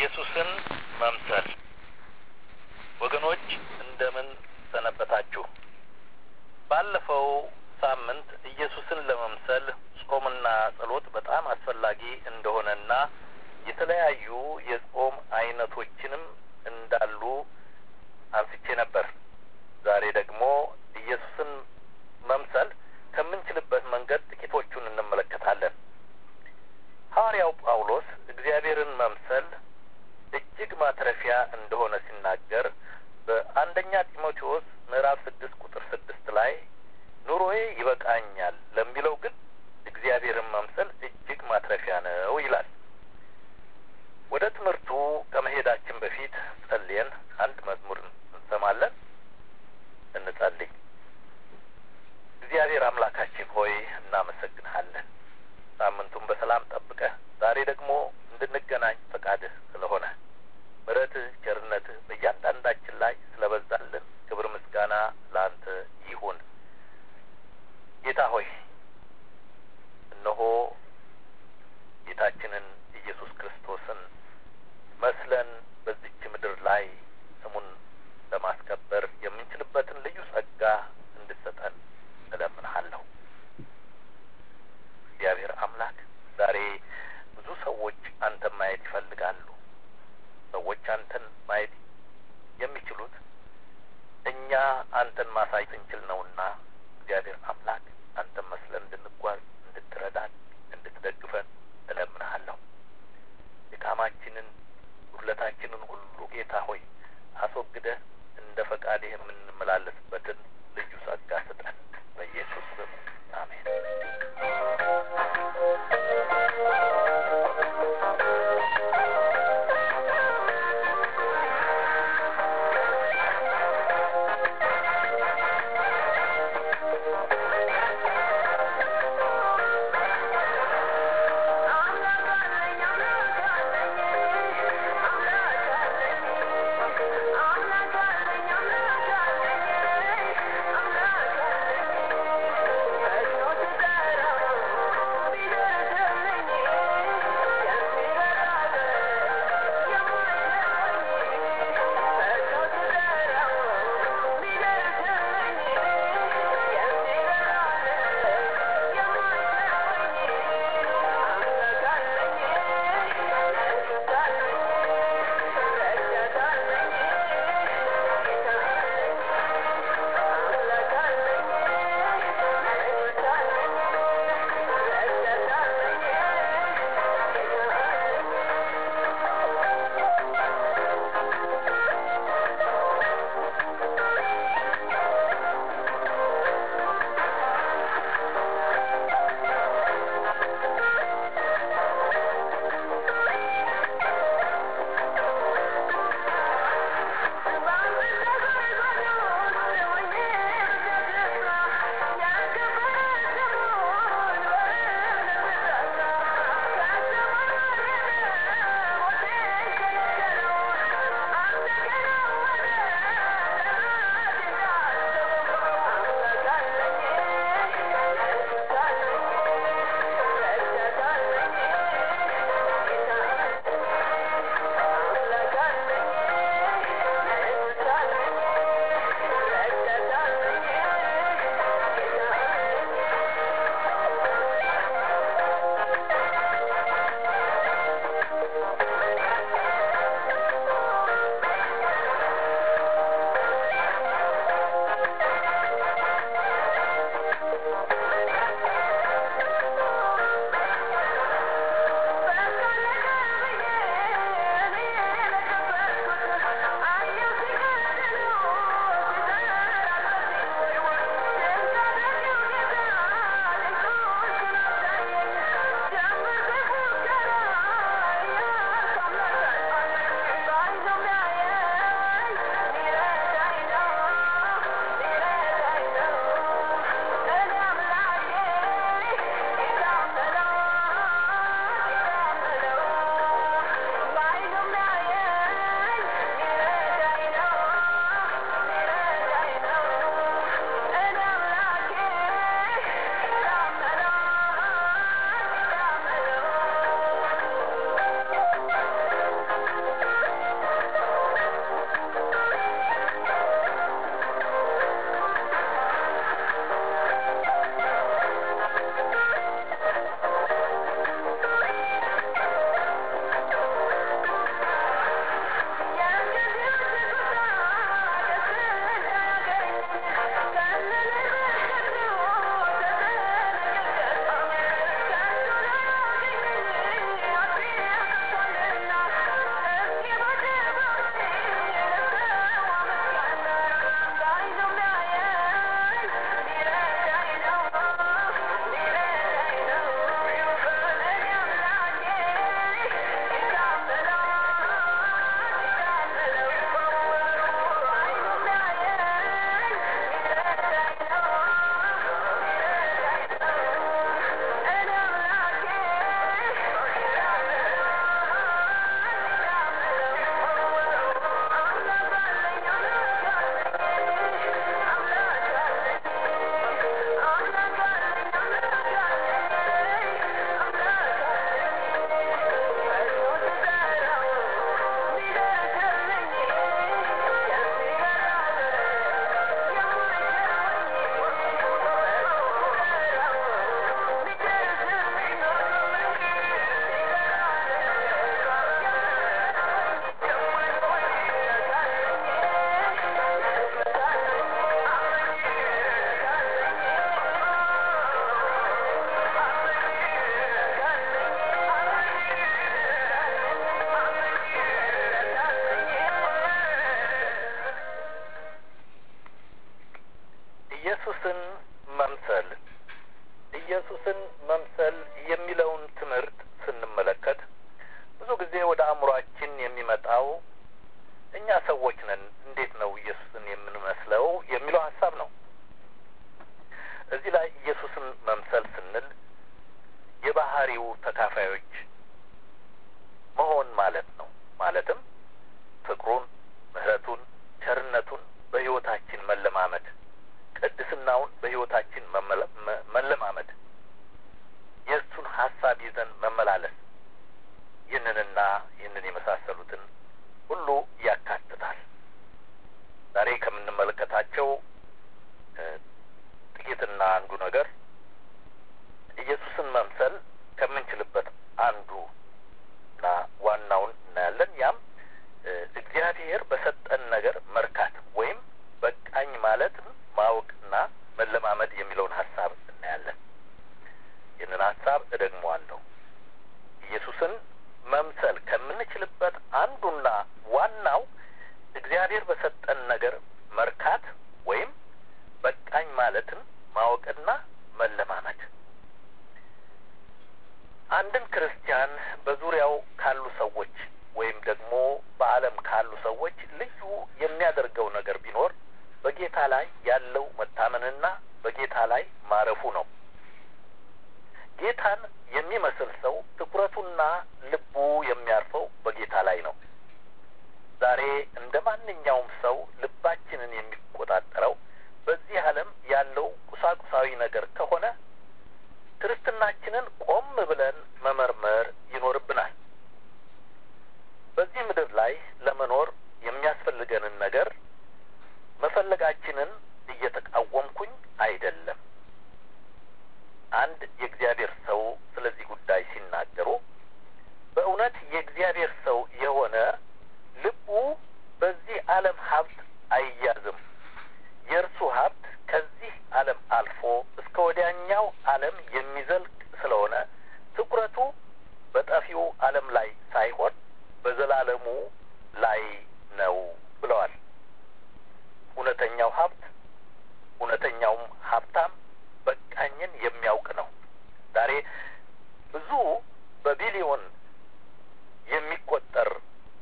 ኢየሱስን መምሰል ወገኖች እንደምን ሰነበታችሁ? ባለፈው ሳምንት ኢየሱስን ለመምሰል ጾምና ጸሎት በጣም አስፈላጊ እንደሆነና የተለያዩ የጾም አይነቶችንም እንዳሉ አንስቼ ነበር። ዛሬ ደግሞ ኢየሱስን መምሰል ከምንችልበት መንገድ ጥቂቶቹን እንመለከታለን። ሐዋርያው ጳውሎስ እግዚአብሔርን መምሰል እጅግ ማትረፊያ እንደሆነ ሲናገር በአንደኛ ጢሞቴዎስ ምዕራፍ ስድስት ቁጥር ስድስት ላይ ኑሮዬ ይበቃኛል ለሚለው ግን እግዚአብሔርን መምሰል እጅግ ማትረፊያ ነው ይላል። ወደ ትምህርቱ ከመሄዳችን በፊት ጸልየን አንድ መዝሙር እንሰማለን። እንጸልይ። እግዚአብሔር አምላካችን ሆይ እናመሰግንሃለን። ሳምንቱን በሰላም ጠብቀህ ዛሬ ደግሞ እንድንገናኝ ፈቃድህ ስለሆነ ምሕረትህ፣ ቸርነትህ በእያንዳንዳችን ላይ ስለበዛልን ክብር ምስጋና ለአንተ ይሁን። ጌታ ሆይ እነሆ ጌታችንን ኢየሱስ ክርስቶስን መስለን በዚች ምድር ላይ ስሙን ለማስከበር የምንችልበትን ልዩ ጸጋ እንድሰጠን እለምንሃለሁ። እግዚአብሔር አምላክ ዛሬ ብዙ ሰዎች አንተን ማየት ይፈልጋሉ። ሰዎች አንተን ማየት የሚችሉት እኛ አንተን ማሳየት እንችል ነውና እግዚአብሔር አምላክ አንተን መስለን እንድንጓዝ እንድትረዳን፣ እንድትደግፈን እለምንሃለሁ። ድካማችንን ጉድለታችንን ሁሉ ጌታ ሆይ አስወግደህ እንደ ፈቃድህ የምንመላለስበትን ልዩ ጸጋ ስጠን። በኢየሱስ ስም አሜን። ጊዜ ወደ አእምሯችን የሚመጣው እኛ ሰዎች ነን፣ እንዴት ነው ኢየሱስን የምንመስለው የሚለው ሀሳብ ነው። እዚህ ላይ ኢየሱስን መምሰል ስንል የባህሪው ተካፋዮች መሆን ማለት ነው። ማለትም ፍቅሩን፣ ምሕረቱን፣ ቸርነቱን በሕይወታችን መለማመድ፣ ቅድስናውን በሕይወታችን መለማመድ፣ የእሱን ሀሳብ ይዘን መመላለስ ይህንንና ይህንን የመሳሰሉትን ሁሉ ያካትታል። ዛሬ ከምንመለከታቸው ጥቂትና አንዱ ነገር ኢየሱስን መምሰል ከምንችልበት አንዱ እና ዋናውን እናያለን። ያም እግዚአብሔር በሰጠን ነገር መርካት ወይም በቃኝ ማለትም ማወቅና መለማመድ የሚለውን ሀሳብ እናያለን። ይህንን ሀሳብ እደግመዋለሁ። ኢየሱስን መምሰል ከምንችልበት አንዱና ዋናው እግዚአብሔር በሰጠን ነገር መርካት ወይም በቃኝ ማለትን ማወቅና መለማመድ አንድን ክርስቲያን በዙሪያው ካሉ ሰዎች ወይም ደግሞ በዓለም ካሉ ሰዎች ልዩ የሚያደርገው ነገር ቢኖር በጌታ ላይ ያለው መታመንና በጌታ ላይ ማረፉ ነው። ጌታን የሚመስል ሰው ትኩረቱና ልቡ የሚያርፈው በጌታ ላይ ነው። ዛሬ እንደ ማንኛውም ሰው ልባችንን የሚቆጣጠረው በዚህ ዓለም ያለው ቁሳቁሳዊ ነገር ከሆነ ክርስትናችንን ቆም ብለን መመርመር ይኖርብናል። በዚህ ምድር ላይ ለመኖር የሚያስፈልገንን ነገር መፈለጋችንን እየተቃወምኩኝ አይደለም። አንድ የእግዚአብሔር ሰው ስለዚህ ጉዳይ ሲናገሩ በእውነት የእግዚአብሔር ሰው የሆነ ልቡ በዚህ ዓለም ሀብት አይያዝም። የእርሱ ሀብት ከዚህ ዓለም አልፎ እስከ ወዲያኛው ዓለም የሚዘልቅ ስለሆነ ትኩረቱ በጠፊው ዓለም ላይ ሳይሆን በዘላለሙ ላይ ነው ብለዋል። እውነተኛው ሀብት እውነተኛውም ሀብታም በቃኝን የሚያውቅ ነው። ዛሬ ብዙ በቢሊዮን የሚቆጠር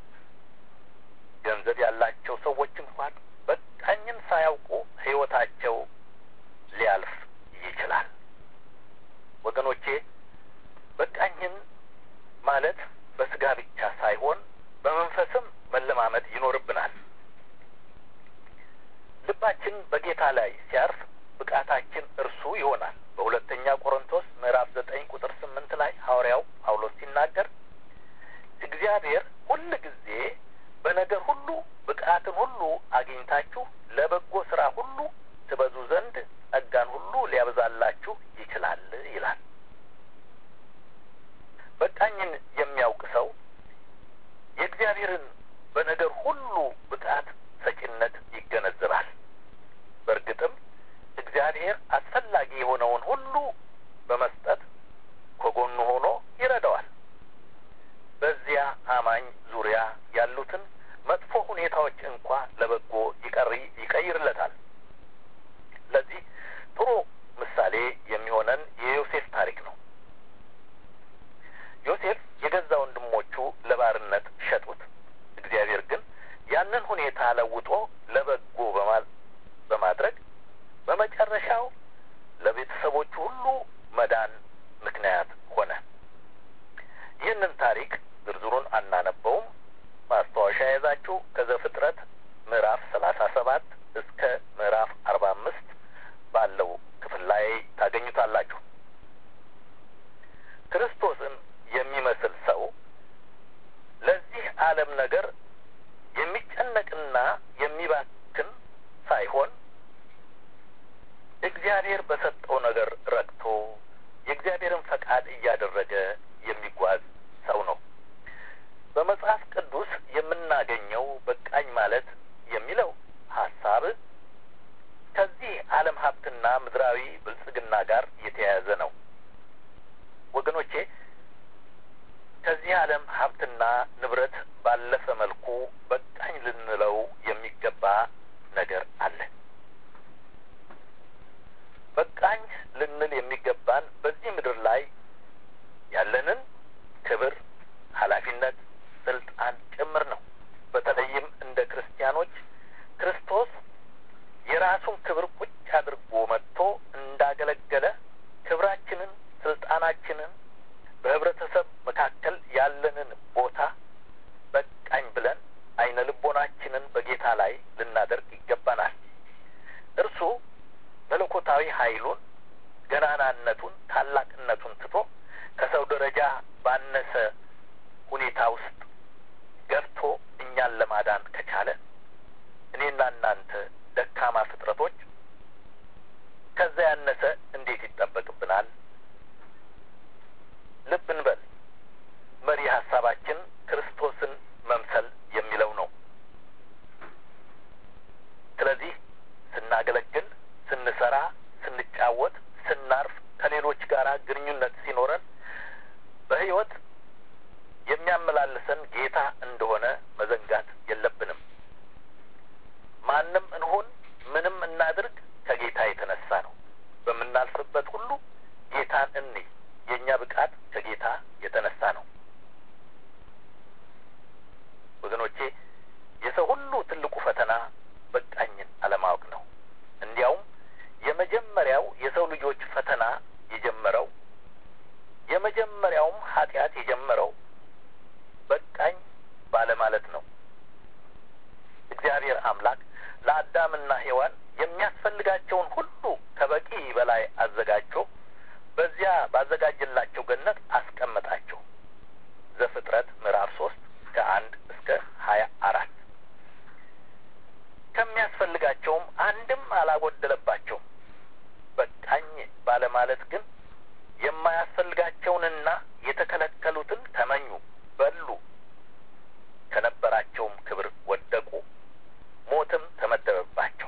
ገንዘብ ያላቸው ሰዎች እንኳን በቃኝን ሳያውቁ ሕይወታቸው ሊያልፍ ይችላል። ወገኖቼ በቃኝን ማለት በስጋ ብቻ ሳይሆን በመንፈስም መለማመድ ይኖርብናል። ልባችን በጌታ ላይ ሲያርፍ ብቃታችን እርሱ ይሆናል። በሁለተኛ ቆሮንቶስ ምዕራፍ ዘጠኝ ቁጥር ስምንት ላይ ሐዋርያው ጳውሎስ ሲናገር እግዚአብሔር ሁል ጊዜ በነገር ሁሉ ብቃትን ሁሉ አግኝታችሁ ለበጎ ስራ ሁሉ ትበዙ ዘንድ ጸጋን ሁሉ ሊያበዛላችሁ ይችላል ይላል። በቃኝን የሚያውቅ ሰው የእግዚአብሔርን በነገር ሁሉ ብቃት ሰጪነት ይገነዘባል። በእርግጥም እግዚአብሔር አስፈላጊ የሆነውን ሁሉ በመስጠት ከጎኑ ሆኖ ይረዳዋል። በዚያ አማኝ ዙሪያ ያሉትን መጥፎ ሁኔታዎች እንኳ ለበጎ ይቀሪ ይቀይርለታል። ለዚህ ጥሩ ምሳሌ የሚሆነን የዮሴፍ ታሪክ ነው። ዮሴፍ የገዛ ወንድሞቹ ለባርነት ሸጡት። እግዚአብሔር ግን ያንን ሁኔታ ለውጦ ለበጎ በማድረግ በመጨረሻው ለቤተሰቦቹ ሁሉ መዳን ምክንያት ሆነ። ይህንን ታሪክ ዝርዝሩን አናነበውም። ማስታወሻ የያዛችሁ ከዘፍጥረት ምዕራፍ ሰላሳ ሰባት እስከ ምዕራፍ አርባ አምስት ባለው ክፍል ላይ ታገኙታላችሁ። ክርስቶስን የሚመስል ሰው ለዚህ ዓለም ነገር የሚጨነቅና የሚባክን ሳይሆን እግዚአብሔር በሰጠው ነገር ረክቶ የእግዚአብሔርን ፈቃድ እያደረገ የሚጓዝ ሰው ነው። በመጽሐፍ ቅዱስ የምናገኘው በቃኝ ማለት የሚለው ሀሳብ ከዚህ ዓለም ሀብትና ምድራዊ ብልጽግና ጋር የተያያዘ ነው። ወገኖቼ ከዚህ ዓለም ሀብትና ንብረት ባለፈ መልኩ በቃኝ ልንለው የሚገባ ነገር አለ። በቃኝ ልንል የሚገባን በዚህ ምድር ላይ ያለንን ክብር፣ ኃላፊነት፣ ያለንን ቦታ በቃኝ ብለን አይነ ልቦናችንን በጌታ ላይ ልናደርግ ይገባናል። እርሱ መለኮታዊ ኃይሉን፣ ገናናነቱን፣ ታላቅነቱን ትቶ ከሰው ደረጃ ባነሰ ሁኔታ ውስጥ ገብቶ እኛን ለማዳን ከቻለ እኔና እናንተ ደካማ ፍጥረቶች ከዛ ያነሰ እንዴት ይጠበቅብናል? ልብ እንበል። መሪ ሀሳባችን ክርስቶስን መምሰል የሚለው ነው። ስለዚህ ስናገለግል፣ ስንሰራ፣ ስንጫወት፣ ስናርፍ፣ ከሌሎች ጋር ግንኙነት ሲኖረን በሕይወት የሚያመላልሰን ጌታ እንደሆነ መዘንጋት የለብንም። ማንም እንሁን ምንም እናድርግ ከጌታ የተነሳ ነው። በምናልፍበት ሁሉ ጌታን እንይ። የእኛ ብቃት ከጌታ የተነሳ ነው። ወገኖቼ የሰው ሁሉ ትልቁ ፈተና በቃኝን አለማወቅ ነው። እንዲያውም የመጀመሪያው የሰው ልጆች ፈተና የጀመረው የመጀመሪያውም ኃጢአት የጀመረው በቃኝ ባለማለት ነው። እግዚአብሔር አምላክ ለአዳምና ሔዋን የሚያስፈልጋቸውን ሁሉ ከበቂ በላይ አዘጋጅቶ በዚያ ባዘጋጀላቸው ገነት አስቀመጣቸው። ዘፍጥረት ምዕራፍ ሶስት ከአንድ እስከ ሀያ አራት ከሚያስፈልጋቸውም አንድም አላጎደለባቸውም። በቃኝ ባለማለት ግን የማያስፈልጋቸውንና የተከለከሉትን ተመኙ፣ በሉ፣ ከነበራቸውም ክብር ወደቁ፣ ሞትም ተመደበባቸው።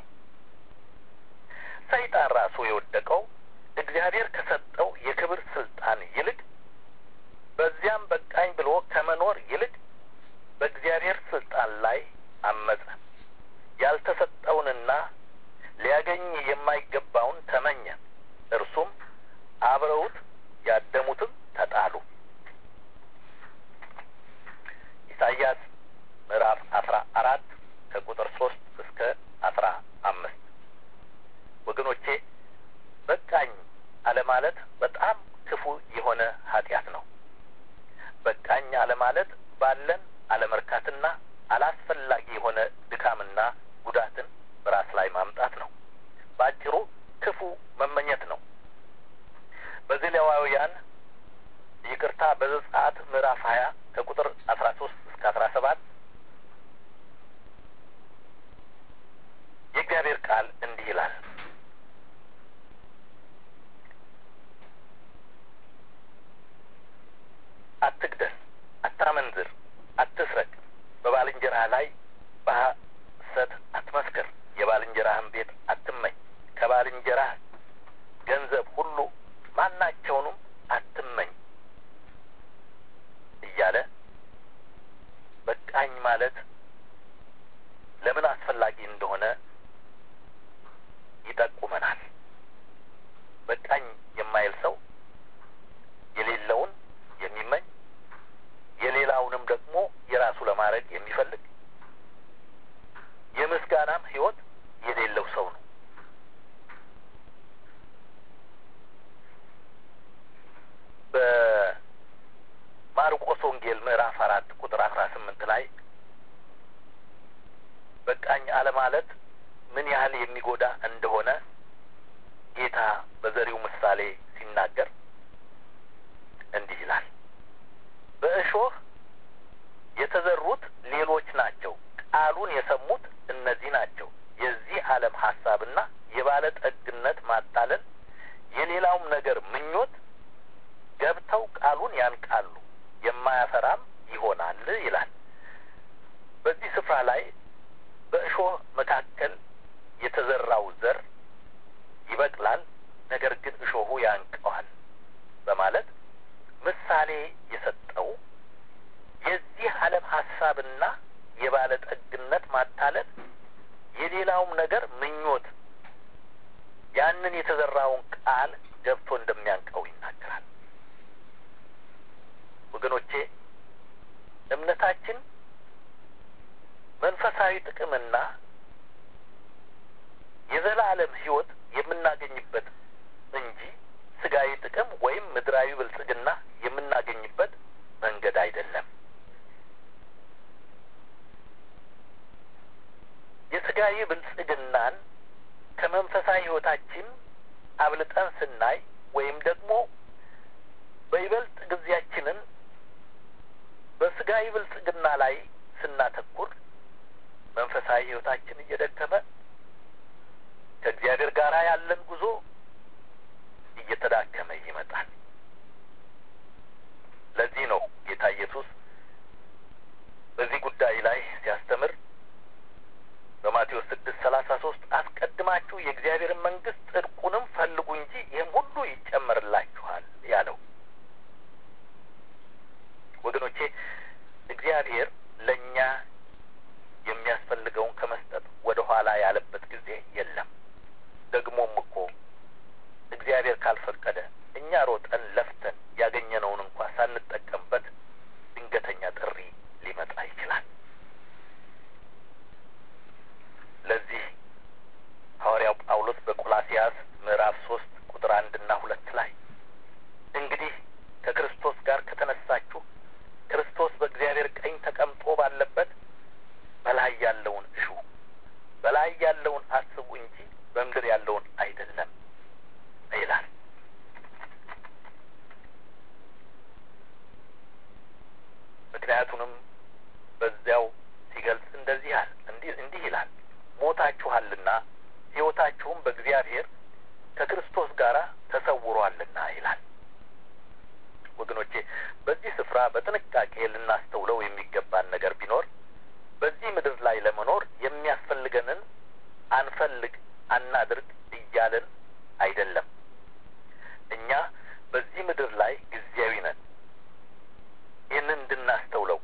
ሰይጣን ራሱ የወደቀው እግዚአብሔር ከሰጠው የክብር ስልጣን ይልቅ በዚያም በቃኝ ብሎ ከመኖር ይልቅ በእግዚአብሔር ስልጣን ላይ አመፀ። ያልተሰጠውንና ሊያገኝ የማይገባውን ተመኘ። እርሱም አብረውት ያደሙትም ተጣሉ። ኢሳይያስ ምዕራፍ አስራ አራት ከቁጥር ሶስት እስከ አስራ አምስት ወገኖቼ በቃኝ አለማለት በጣም ክፉ የሆነ ኃጢአት ነው። በቃኝ አለማለት ባለን አለመርካትና አላስፈላጊ የሆነ ድካምና ጉዳትን በራስ ላይ ማምጣት ነው። በአጭሩ ክፉ መመኘት ነው። በዘሌዋውያን ይቅርታ በዘጸአት ምዕራፍ ሀያ ከቁጥር አስራ ሶስት እስከ አስራ ሰባት የእግዚአብሔር ቃል እንዲህ ይላል አትግደል፣ አታመንዝር፣ አትስረቅ፣ በባልንጀራህ ላይ በሐሰት አትመስክር፣ የባልንጀራህን ቤት አትመኝ፣ ከባልንጀራህ ገንዘብ ሁሉ ማናቸውንም አትመኝ እያለ በቃኝ ማለት ለምን አስፈላጊ እንደሆነ ይጠቁመናል። በቃኝ የማይል ሰው የሌለውን የሚመኝ የሌላውንም ደግሞ የራሱ ለማድረግ የሚፈልግ የምስጋናም ሕይወት የሌለው ሰው ነው። በማርቆስ ወንጌል ምዕራፍ አራት ቁጥር አስራ ስምንት ላይ በቃኝ አለማለት ምን ያህል የሚጎዳ እንደሆነ ጌታ በዘሪው ምሳሌ ሲናገር እንዲህ ይላል። በእሾህ የተዘሩት ሌሎች ናቸው፣ ቃሉን የሰሙት እነዚህ ናቸው። የዚህ ዓለም ሀሳብና የባለጠግነት ማታለል፣ የሌላውም ነገር ምኞት ገብተው ቃሉን ያንቃሉ፣ የማያፈራም ይሆናል ይላል። በዚህ ስፍራ ላይ በእሾህ መካከል የተዘራው ዘር ይበቅላል፣ ነገር ግን እሾሁ ያንቀዋል በማለት ምሳሌ የሰጠው የዚህ ዓለም ሀሳብና የባለጠግነት ማታለል የሌላውም ነገር ምኞት ያንን የተዘራውን ቃል ገብቶ እንደሚያንቀው ይናገራል። ወገኖቼ እምነታችን መንፈሳዊ ጥቅምና የዘላለም ሕይወት የምናገኝበት እንጂ ስጋዊ ጥቅም ወይም ምድራዊ ብልጽግና የምናገኝበት መንገድ አይደለም። ስጋዊ ብልጽግናን ከመንፈሳዊ ሕይወታችን አብልጠን ስናይ ወይም ደግሞ በይበልጥ ጊዜያችንን በስጋዊ ብልጽግና ላይ ስናተኩር መንፈሳዊ ሕይወታችን እየደከመ ከእግዚአብሔር ጋር ያለን ጉዞ እየተዳከመ ይመጣል። ለዚህ ነው ጌታ ኢየሱስ በዚህ ጉዳይ ላይ ሲያስተምር በማቴዎስ ስድስት ሰላሳ ሶስት አስቀድማችሁ የእግዚአብሔርን መንግስት ጽድቁንም ፈልጉ እንጂ ይህም ሁሉ ይጨመርላችኋል ያለው። ወገኖቼ እግዚአብሔር ለእኛ የሚያስፈልገውን ከመስጠት ወደ ኋላ ያለበት ጊዜ የለም። ደግሞም እኮ እግዚአብሔር ካልፈቀደ እኛ ሮጠን ለፍተን ያገኘነውን እንኳ ሳንጠቀምበት ድንገተኛ ጥሪ ሊመጣ ይችላል። ለዚህ ሐዋርያው ጳውሎስ በቆላሲያስ ምዕራፍ ሶስት ቁጥር አንድና ሁለት ላይ እንግዲህ ከክርስቶስ ጋር ከተነሳችሁ ክርስቶስ በእግዚአብሔር ቀኝ ተቀምጦ ባለበት በላይ ያለውን እሹ፣ በላይ ያለውን አስቡ እንጂ በምድር ያለውን አይደለም ይላል። ምክንያቱንም በዚያው ሲገልጽ እንደዚህ ያል እንዲህ እንዲህ ይላል ሞታችኋልና ሕይወታችሁም በእግዚአብሔር ከክርስቶስ ጋር ተሰውሯልና ይላል። ወገኖቼ በዚህ ስፍራ በጥንቃቄ ልናስተውለው የሚገባን ነገር ቢኖር በዚህ ምድር ላይ ለመኖር የሚያስፈልገንን አንፈልግ፣ አናድርግ እያለን አይደለም። እኛ በዚህ ምድር ላይ ጊዜያዊ ነን። ይህንን እንድናስተውለው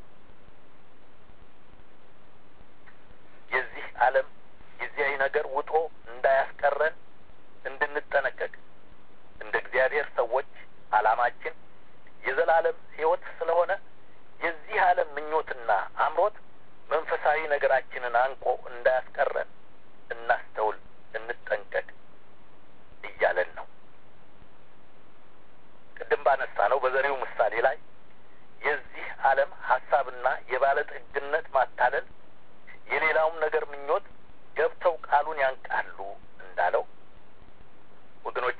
የዚህ ዓለም ጊዜያዊ ነገር ውጦ እንዳያስቀረን እንድንጠነቀቅ እንደ እግዚአብሔር ሰዎች ዓላማችን የዘላለም ሕይወት ስለሆነ የዚህ ዓለም ምኞትና አምሮት መንፈሳዊ ነገራችንን አንቆ እንዳያስቀረን እናስተውል፣ እንጠንቀቅ እያለን ነው። ቅድም ባነሳ ነው በዘሪው ምሳሌ ላይ የዚህ ዓለም ሀሳብና የባለጠግነት ማታለል የሌላውም ነገር ምኞት ገብተው ቃሉን ያንቃሉ እንዳለው ወገኖቼ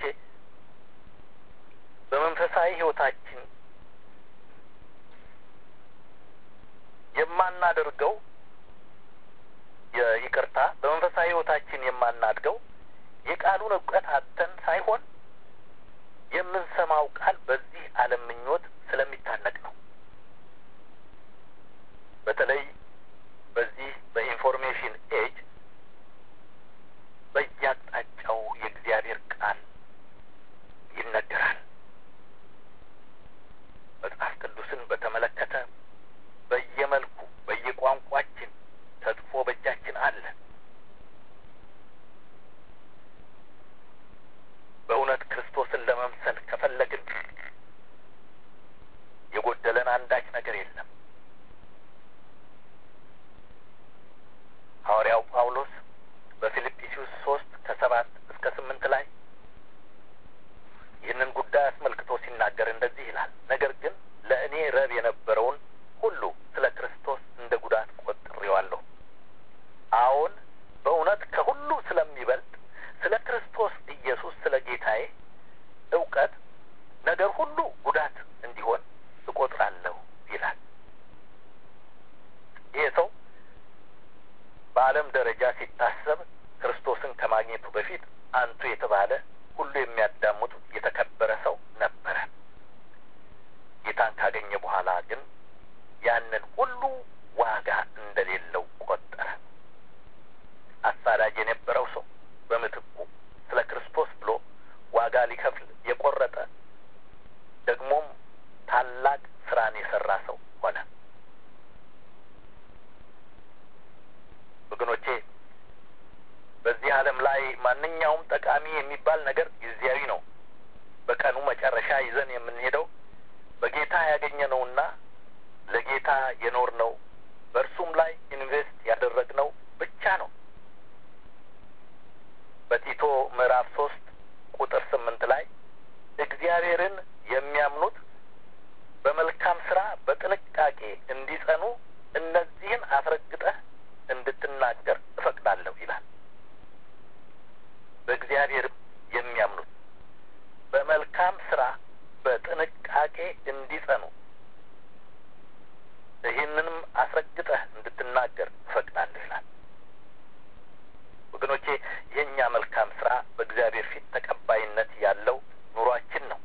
በመንፈሳዊ ሕይወታችን የማናደርገው ይቅርታ፣ በመንፈሳዊ ሕይወታችን የማናድገው የቃሉን እውቀት አጥተን ሳይሆን የምንሰማው ቃል በዚህ ዓለም ምኞት ስለሚታነቅ ነው። በተለይ በዚህ በኢንፎርሜሽን ኤጅ በየአቅጣጫው የእግዚአብሔር ቃል ይነገራል። መጽሐፍ ቅዱስን በተመለከተ በየመልኩ በየቋንቋችን ተጽፎ በእጃችን አለ። በእውነት ክርስቶስን ለመምሰል ከፈለግን የጎደለን አንዳች ነገር የለም። ሐዋርያው ጳውሎስ በፊልጵስዩስ ሶስት ከሰባት እስከ ስምንት ላይ ይህንን ጉዳይ አስመልክቶ ሲናገር እንደዚህ ይላል። ነገር ግን ለእኔ ረብ የነበረውን ሁሉ ስለ ክርስቶስ እንደ ጉዳት ቆጥሬዋለሁ። አዎን በእውነት ከሁሉ ስለሚበልጥ ስለ ክርስቶስ ኢየሱስ ስለ ጌታዬ እውቀት ነገር ሁሉ ጉዳት እንዲሆን እቆጥራለሁ ይላል። ይህ ሰው በዓለም ደረጃ ሲታሰብ ክርስቶስን ከማግኘቱ በፊት አንቱ የተባለ ሁሉ የሚያዳምጡ የተከበረ ሰው ነበረ። ጌታን ካገኘ በኋላ ግን ያንን ሁሉ ዋጋ እንደሌለው ቆጠረ። አሳዳጅ የነበረው ሰው በምትኩ ስለ ክርስቶስ ብሎ ዋጋ ሊከፍል የቆረጠ ደግሞም ታላቅ ስራን የሰራ ሰው ሆነ። ወገኖቼ በዚህ ዓለም ላይ ማንኛውም ጠቃሚ የሚባል ነገር ጊዜያዊ ነው። በቀኑ መጨረሻ ይዘን የምንሄደው በጌታ ያገኘነውና ለጌታ የኖርነው በእርሱም ላይ ኢንቨስት ያደረግነው ብቻ ነው። በቲቶ ምዕራፍ ሶስት ቁጥር ስምንት ላይ እግዚአብሔርን የሚያምኑት በመልካም ስራ በጥንቃቄ እንዲጸኑ እነዚህን አስረግጠህ እንድትናገር እፈቅዳለሁ እፈቅዳለሁ ይላል። በእግዚአብሔርም የሚያምኑት በመልካም ስራ በጥንቃቄ እንዲጸኑ ይህንንም አስረግጠህ እንድትናገር እፈቅዳለሁ ይላል። ወገኖቼ የእኛ መልካም ስራ በእግዚአብሔር ፊት ተቀባይነት ያለው ኑሯችን ነው።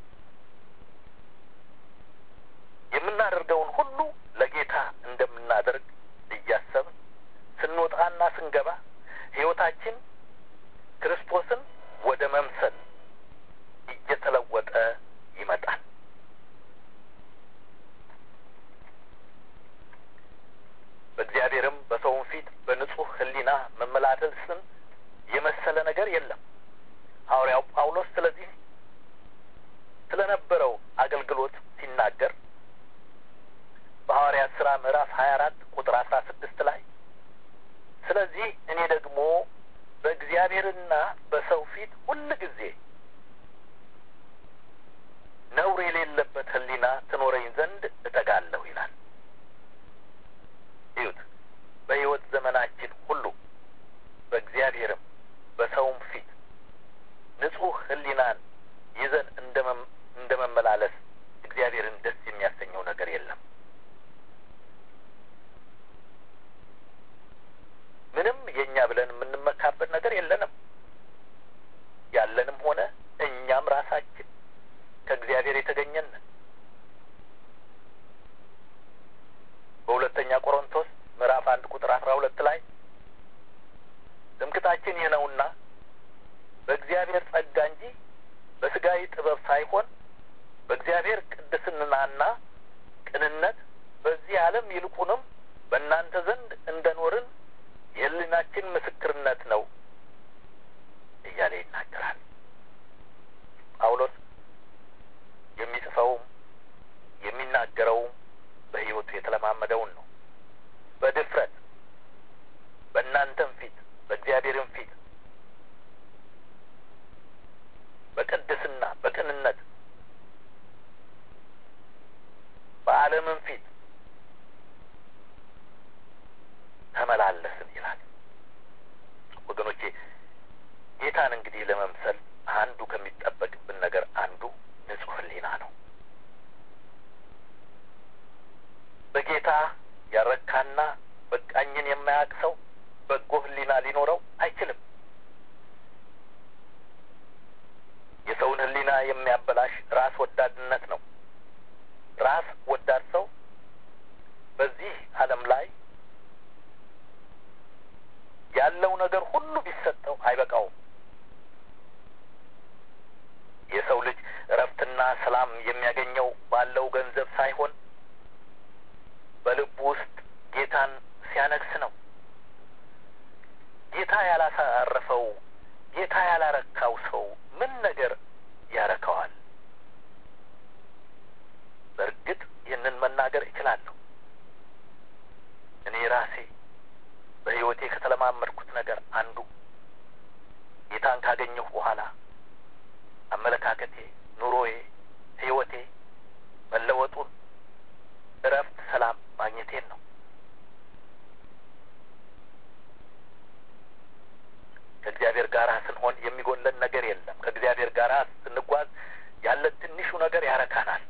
የምናደርገውን ሁሉ ለጌታ እንደምናደርግ እያሰብን ስንወጣና ስንገባ ሕይወታችን ክርስቶስን ወደ መምሰል እየተለወጠ ይመጣል። በእግዚአብሔርም በሰውም ፊት በንጹሕ ሕሊና መመላለስን የመሰለ ነገር የለም። ሐዋርያው ጳውሎስ ስለዚህ ስለነበረው አገልግሎት ሲናገር በሐዋርያት ሥራ ምዕራፍ ሀያ አራት ቁጥር አስራ ስድስት ላይ ስለዚህ እኔ ደግሞ በእግዚአብሔርና በሰው ፊት ሁል ጊዜ ነውር የሌለበት ሕሊና ትኖረኝ ዘንድ እተጋለሁ ይላል። እዩት። በሕይወት ዘመናችን ሁሉ በእግዚአብሔርም በሰውም ፊት ንጹሕ ሕሊናን ይዘን እንደ መመላለስ እግዚአብሔርን ደስ የሚያሰኘው ነገር የለም። ምንም የእኛ ብለን የምንመካበት ነገር የለንም። ያለንም ሆነ እኛም ራሳችን ከእግዚአብሔር የተገኘን በሁለተኛ ቆሮንቶስ ምዕራፍ አንድ ቁጥር አስራ ሁለት ላይ ትምክታችን ይህ ነውና በእግዚአብሔር ጸጋ እንጂ በስጋዊ ጥበብ ሳይሆን በእግዚአብሔር ቅድስናና ቅንነት በዚህ ዓለም ይልቁንም በእናንተ ዘንድ እንደኖርን የሕሊናችን ምስክርነት ነው እያለ ይናገራል። ጳውሎስ የሚጽፈውም የሚናገረውም በሕይወቱ የተለማመደውን ነው። በድፍረት በእናንተም ፊት በእግዚአብሔርም ፊት በቅድስና በቅንነት በዓለምም ፊት ተመላለስን ይላል። ወገኖቼ ጌታን እንግዲህ ለመምሰል አንዱ ከሚጠበቅብን ነገር አንዱ ንጹሕ ሕሊና ነው። በጌታ ያረካና በቃኝን የማያውቅ ሰው በጎ ሕሊና ሊኖረው አይችልም። የሰውን ሕሊና የሚያበላሽ ራስ ወዳድነት ነው። ራስ ወዳድ ሰው በዚህ ዓለም ላይ ያለው ነገር ሁሉ ቢሰጠው አይበቃውም። የሰው ልጅ እረፍትና ሰላም የሚያገኘው ባለው ገንዘብ ሳይሆን በልቡ ውስጥ ጌታን ሲያነግስ ነው። ጌታ ያላሳረፈው ጌታ ያላረካው ሰው ምን ነገር ያረካዋል? በእርግጥ ይህንን መናገር እችላለሁ። እኔ ራሴ በሕይወቴ ከተለማመድኩት ነገር አንዱ ጌታን ካገኘሁ በኋላ አመለካከቴ፣ ኑሮዬ፣ ሕይወቴ መለወጡን፣ እረፍት፣ ሰላም ማግኘቴን ነው። ከእግዚአብሔር ጋር ስንሆን የሚጎለን ነገር የለም። ከእግዚአብሔር ጋር ስንጓዝ ያለን ትንሹ ነገር ያረካናል።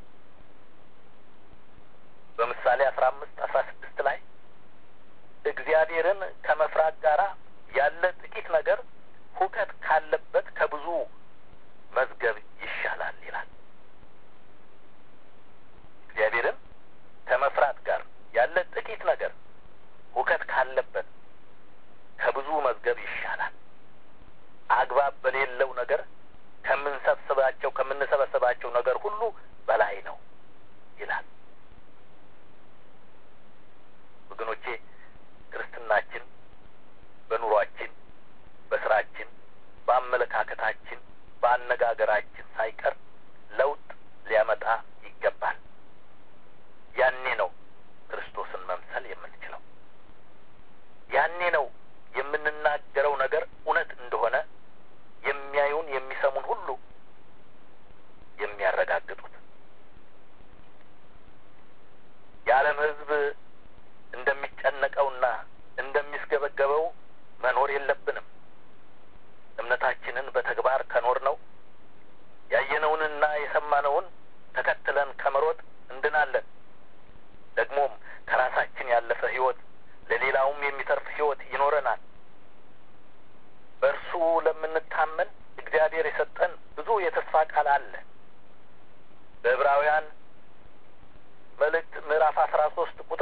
በምሳሌ አስራ አምስት አስራ ስድስት ላይ እግዚአብሔርን ከመፍራት ጋር ያለ ጥቂት ነገር ሁከት ካለበት ከብዙ መዝገብ ይሻላል ይላል። እግዚአብሔርን ከመፍራት ጋር ያለ ጥቂት ነገር ሁከት ካለበት ከብዙ መዝገብ ይሻላል። አግባብ በሌለው ነገር ከምንሰብስባቸው ከምንሰበስባቸው ነገር ሁሉ በላይ ነው ይላል። ወገኖቼ ክርስትናችን በኑሯችን፣ በስራችን፣ በአመለካከታችን፣ በአነጋገራችን ሳይቀር ለውጥ ሊያመጣ ይገባል። ያኔ ነው ክርስቶስን መምሰል የምንችለው። ያኔ ነው የምንናገረው ነገር እውነት እንደሆነ የሚያዩን የሚሰሙን ሁሉ የሚያረጋግጡት። የዓለም ሕዝብ እንደሚጨነቀውና እንደሚስገበገበው መኖር የለብንም።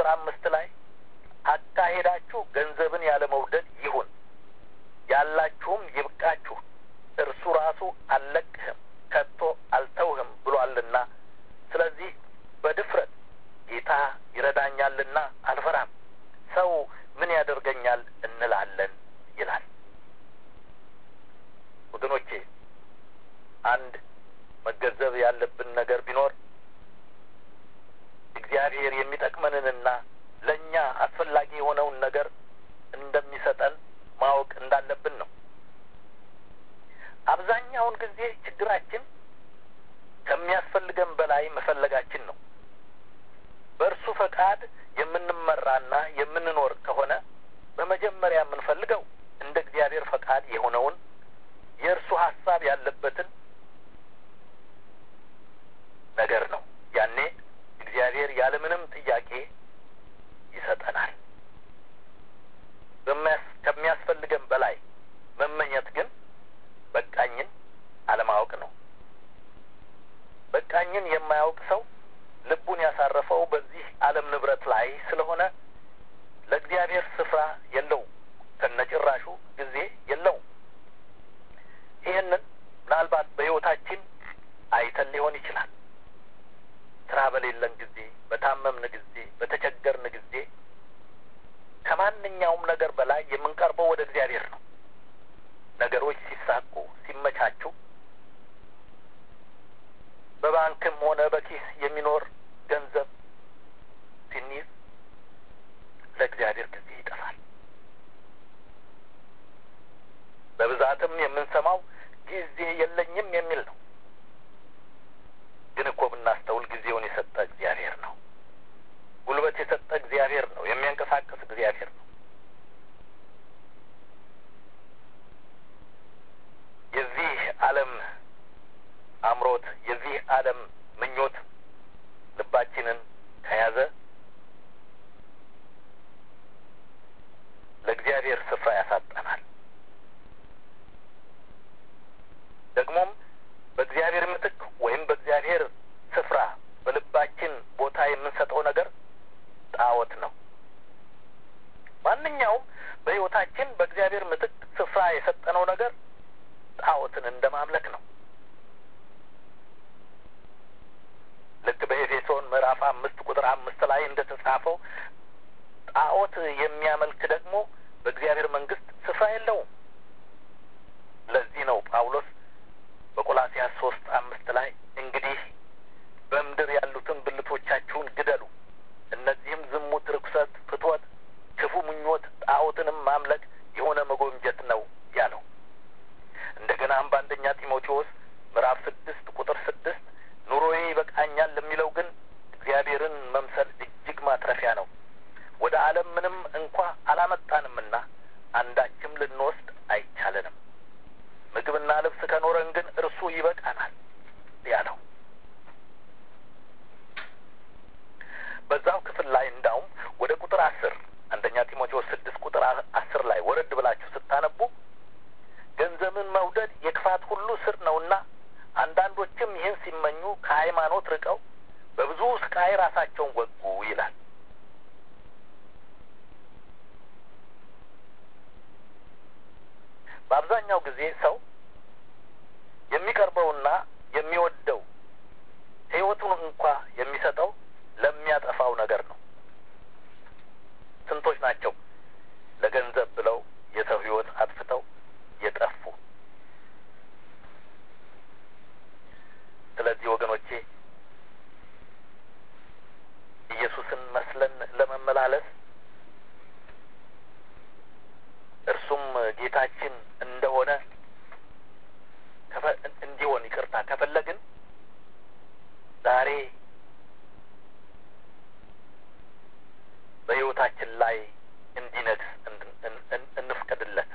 ቁጥር አምስት ላይ አካሄዳችሁ ገንዘብን ያለ መውደድ ይሁን፣ ያላችሁም ይብቃችሁ፣ እርሱ ራሱ አልለቅህም ከቶ አልተውህም ብሏልና፣ ስለዚህ በድፍረት ጌታ ይረዳኛልና አልፈራም፣ ሰው ምን ያደርገኛል እንላለን ይላል። ወገኖቼ አንድ መገንዘብ ያለብን ነገር ቢኖር እግዚአብሔር የሚጠቅመንንና ለእኛ አስፈላጊ የሆነውን ነገር እንደሚሰጠን ማወቅ እንዳለብን ነው። አብዛኛውን ጊዜ ችግራችን ከሚያስፈልገን በላይ መፈለጋችን ነው። በእርሱ ፈቃድ የምንመራና የምንኖር ከሆነ በመጀመሪያ የምንፈልገው እንደ እግዚአብሔር ፈቃድ የሆነውን የእርሱ ሀሳብ ያለበትን ነገር ነው። ያኔ እግዚአብሔር ያለምንም ጥያቄ ይሰጠናል። ከሚያስፈልገን በላይ መመኘት ግን በቃኝን አለማወቅ ነው። በቃኝን የማያውቅ ሰው ልቡን ያሳረፈው በዚህ ዓለም ንብረት ላይ ስለሆነ ለእግዚአብሔር ስፍራ የለውም፣ ከነጭራሹ ጊዜ የለውም። ይህንን ምናልባት በሕይወታችን አይተን ሊሆን ይችላል። ስራ በሌለን ጊዜ፣ በታመምን ጊዜ፣ በተቸገርን ጊዜ ከማንኛውም ነገር በላይ የምንቀርበው ወደ እግዚአብሔር ነው። ነገሮች ሲሳኩ ሲመቻቹ፣ በባንክም ሆነ በኪስ የሚኖር ገንዘብ ሲኒዝ ለእግዚአብሔር ጊዜ ይጠፋል። በብዛትም የምንሰማው ጊዜ የለኝም የሚል ነው። ግን እኮ ብናስተውል ጊዜውን የሰጠ እግዚአብሔር ነው። ጉልበት የሰጠ እግዚአብሔር ነው። የሚያንቀሳቅስ እግዚአብሔር ነው። የዚህ ዓለም አምሮት፣ የዚህ ዓለም ምኞት ልባችንን ከያዘ ለእግዚአብሔር ስፍራ ያሳጠናል። ደግሞም በእግዚአብሔር ምትክ ወይም በእግዚአብሔር ስፍራ በልባችን ቦታ የምንሰጠው ነገር ጣዖት ነው። ማንኛውም በሕይወታችን በእግዚአብሔር ምትክ ስፍራ የሰጠነው ነገር ጣዖትን እንደ ማምለክ ነው። ልክ በኤፌሶን ምዕራፍ አምስት ቁጥር አምስት ላይ እንደ ተጻፈው ጣዖት የሚያመልክ ደግሞ በእግዚአብሔር መንግስት ስፍራ የለውም። ለዚህ ነው ጳውሎስ በቆላሲያስ ሶስት አምስት ላይ እንግዲህ በምድር ያሉትን ብልቶቻችሁን ግደሉ፣ እነዚህም ዝሙት፣ ርኩሰት፣ ፍትወት፣ ክፉ ምኞት፣ ጣዖትንም ማምለክ የሆነ መጎምጀት ነው ያለው። እንደገናም በአንደኛ ጢሞቴዎስ ምዕራፍ ስድስት ቁጥር ስድስት ኑሮዬ ይበቃኛል ለሚለው ግን እግዚአብሔርን መምሰል እጅግ ማትረፊያ ነው። ወደ ዓለም ምንም እንኳ አላመጣንምና አንዳችም ልንወስድ አይቻለንም። ምግብና ልብስ ከኖረን ግን እርሱ ይበቃናል ያለው በዛው ክፍል ላይ እንዳውም ወደ ቁጥር አስር አንደኛ ጢሞቴዎስ ስድስት ቁጥር አስር ላይ ወረድ ብላችሁ ስታነቡ ገንዘብን መውደድ የክፋት ሁሉ ስር ነውና አንዳንዶችም ይህን ሲመኙ ከሃይማኖት ርቀው በብዙ ስቃይ ራሳቸውን ወጉ ይላል። በአብዛኛው ጊዜ ሰው የሚቀርበውና የሚወደው ሕይወቱን እንኳ የሚሰጠው ለሚያጠፋው ነገር ነው። ስንቶች ናቸው ለገንዘብ ብለው የሰው ሕይወት አጥፍተው የጠፉ? ስለዚህ ወገኖቼ ኢየሱስን መስለን ለመመላለስ እርሱም ጌታችን እንደሆነ እንዲሆን ይቅርታ ከፈለግን ዛሬ በሕይወታችን ላይ እንዲነግስ እንፍቀድለት።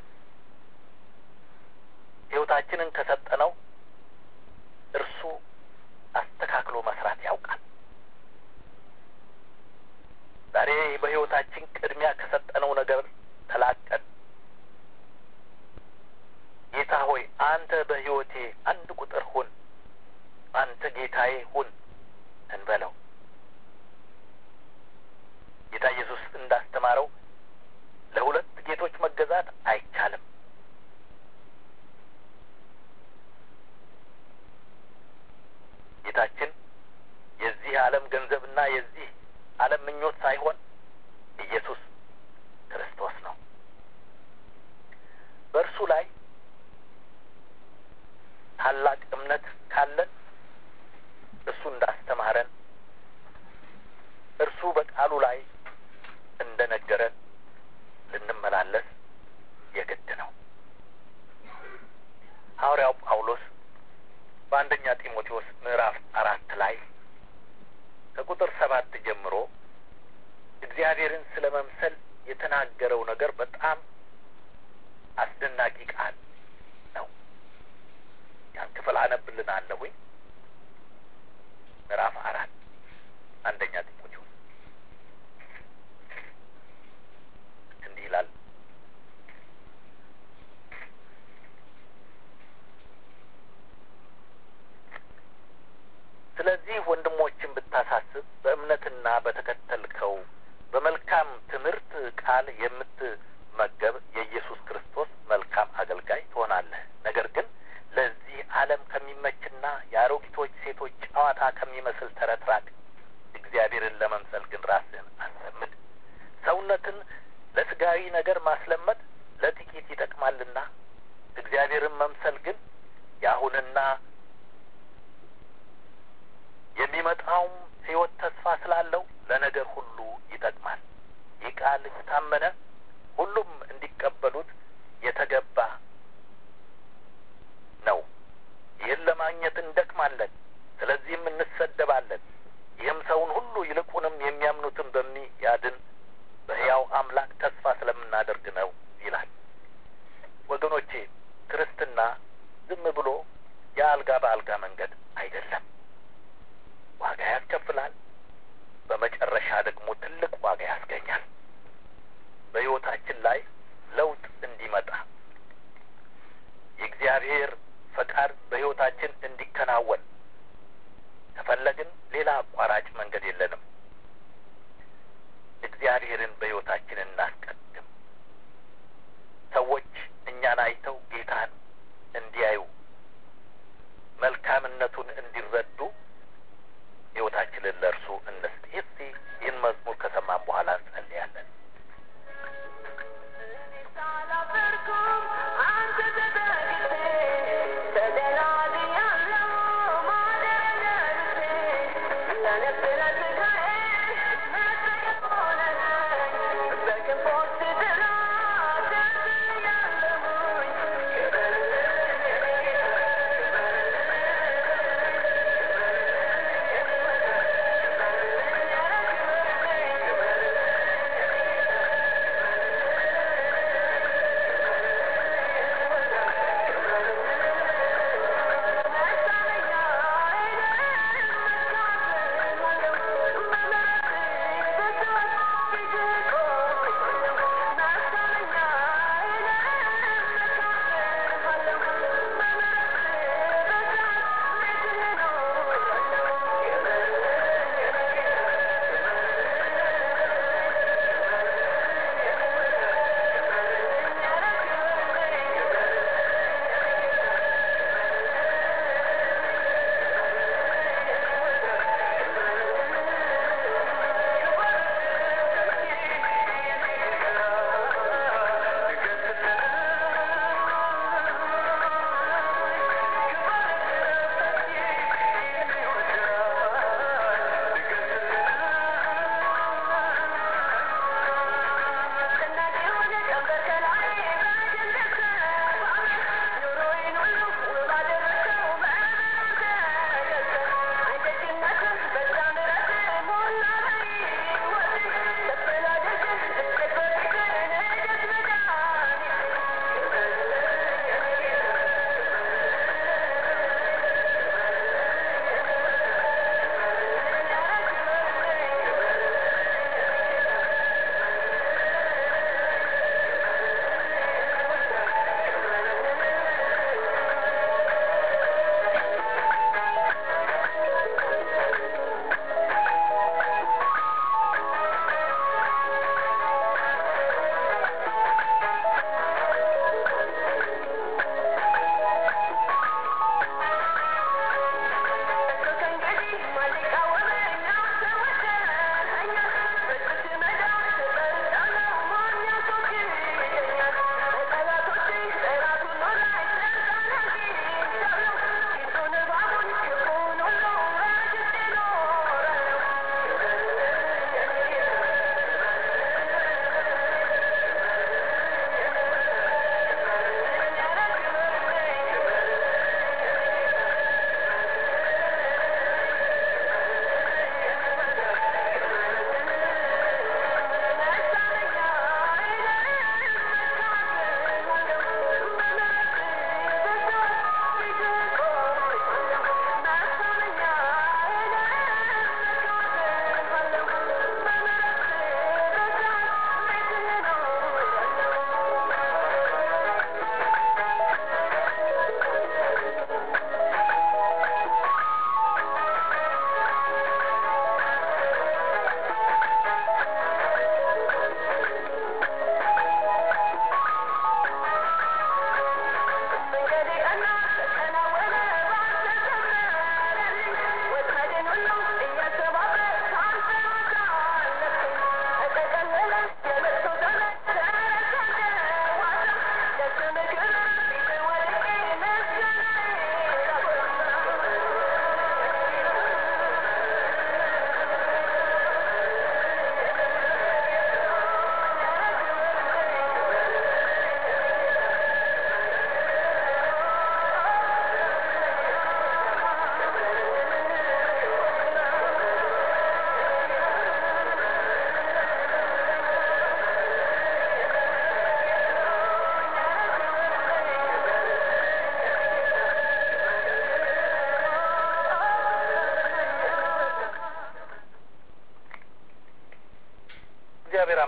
ሕይወታችንን ከሰጠነው እርሱ አስተካክሎ መስራት ያውቃል። ዛሬ በሕይወታችን ቅድሚያ ከሰጠነው ነገር ተላቀን ጌታ ሆይ አንተ በሕይወቴ አንድ ቁጥር ሁን፣ አንተ ጌታዬ ሁን እንበለው። ጌታ እግዚአብሔርን ስለ መምሰል የተናገረው ነገር በጣም አስደናቂ ቃል ነው። ያን ክፍል አነብልናለሁኝ። ምዕራፍ አራት አንደኛ ጢሞቴዎስ እንዲህ ይላል። ስለዚህ ወንድሞችን ብታሳስብ በእምነትና በተከተልከው በመልካም ትምህርት ቃል የምትመገብ የኢየሱስ ክርስቶስ መልካም አገልጋይ ትሆናለህ። ነገር ግን ለዚህ ዓለም ከሚመችና የአሮጊቶች ሴቶች ጨዋታ ከሚመስል ተረት ራቅ። እግዚአብሔርን ለመምሰል ግን ራስህን አስለምድ። ሰውነትን ለስጋዊ ነገር ማስለመድ ለጥቂት ይጠቅማልና እግዚአብሔርን መምሰል ግን የአሁንና የሚመጣውም ሕይወት ተስፋ ስላለው ለነገር ሁሉ ይጠቅማል። ይህ ቃል የታመነ ሁሉም እንዲቀበሉት የተገባ ነው። ይህን ለማግኘት እንደክማለን፣ ስለዚህም እንሰደባለን። ይህም ሰውን ሁሉ ይልቁንም የሚያምኑትን በሚያድን በሕያው አምላክ ተስፋ ስለምናደርግ ነው ይላል። ወገኖቼ ክርስትና ዝም ብሎ የአልጋ በአልጋ መንገድ አይደለም። ዋጋ ያስከፍላል። በመጨረሻ ደግሞ ትልቅ ዋጋ ያስገኛል። በሕይወታችን ላይ ለውጥ እንዲመጣ የእግዚአብሔር ፈቃድ በሕይወታችን እንዲከናወን ከፈለግን ሌላ አቋራጭ መንገድ የለንም። እግዚአብሔርን በሕይወታችን እናስቀድም። ሰዎች እኛን አይተው ጌታን እንዲያዩ መልካምነቱን እንዲረዱ ሕይወታችንን ለእርሱ እንስጥ። እስቲ ይህን መዝሙር ከሰማን በኋላ እንጸልያለን። Thank you.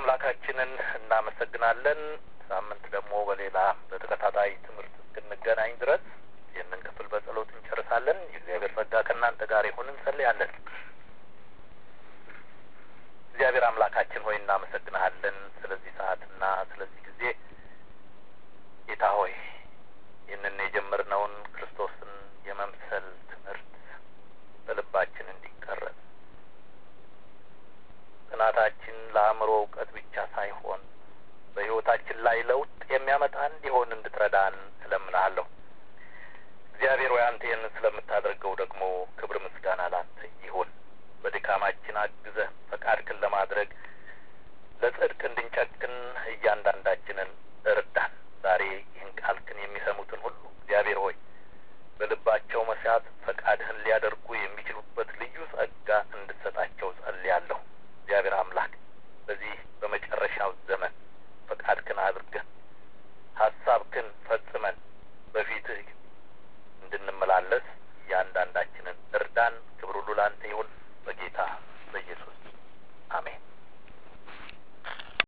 አምላካችንን እናመሰግናለን። ሳምንት ደግሞ በሌላ በተከታታይ ትምህርት እስክንገናኝ ድረስ ይህንን ክፍል በጸሎት እንጨርሳለን። የእግዚአብሔር ጸጋ ከእናንተ ጋር ይሁን። እንጸልያለን። እግዚአብሔር አምላካችን ሆይ እናመሰግንሃለን ስለዚህ ሰዓትና ስለዚህ ጊዜ ጌታ ሆይ ይህንን የጀመርነውን ክርስቶስን የመምሰል ትምህርት በልባችን እንዲቀረጽ ጥናታችን ለአእምሮ እውቀት ብቻ ሳይሆን በሕይወታችን ላይ ለውጥ የሚያመጣ እንዲሆን እንድትረዳን እለምናለሁ። እግዚአብሔር ሆይ አንተ ይህንን ስለምታደርገው ደግሞ ክብር ምስጋና ላንተ ይሁን። በድካማችን አግዘህ ፈቃድክን ለማድረግ ለጽድቅ እንድንጨክን እያንዳንዳችንን